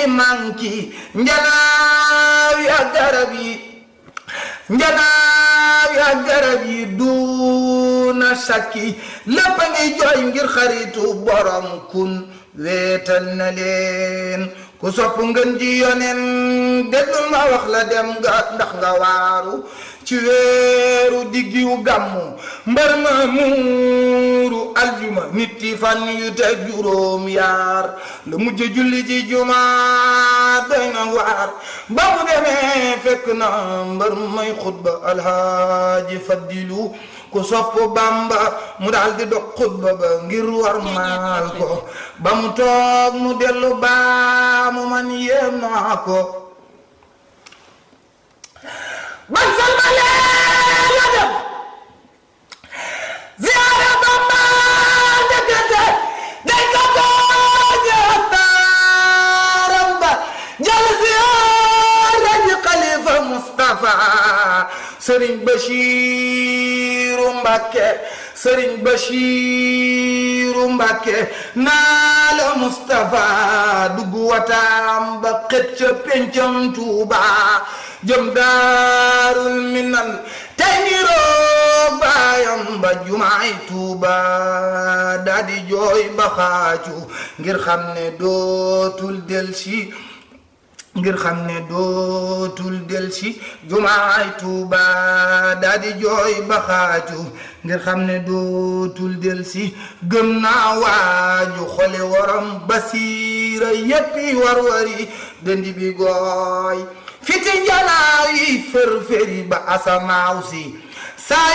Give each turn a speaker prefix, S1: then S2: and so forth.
S1: manki njanaaw ya garab yi njanaaw ya garab yi duuna sakki lépp a ngi jooy ngir xaritu borom kun weetal na leen ku sopp ngën ji yonen déglul ma wax la dem nga ndax nga waaru ci weeru diggiwu gàmmu mbar ma muuru aljuma nit yi fan yu teg juróom yaar la mujj julli ji juma doy na waar ba mu demee fekk na mbar may xutba alhaaji faddilu ku sopp bamba mu daal di dog xutba ba ngir war maal ko ba mu toog mu dellu baa mu man yéem naa ko ban salmalee la dem ziyaara bamba ndekete day ko tooñe taaram ba jël ziyaara ji xalifa Mustafa Sëriñ Bachiru Mbàkke Sëriñ Bachiru Mbàkke naa la Mustafa dugg wataam ba xët ca pencam Tuuba jëm daarul minan tey niroo baayam ba jumaay Tuuba daa di jooy ba xaaju ngir xam ne dootul del si ngir xam ne dootul del si jumaay Tuuba daa di jooy ba xaaju ngir xam ne dootul del si gëm naa waaju xole waram basiira yéppi war-wari dëndi bi gooy fiti njanaaw yi fër-fëri ba asamaaw si saa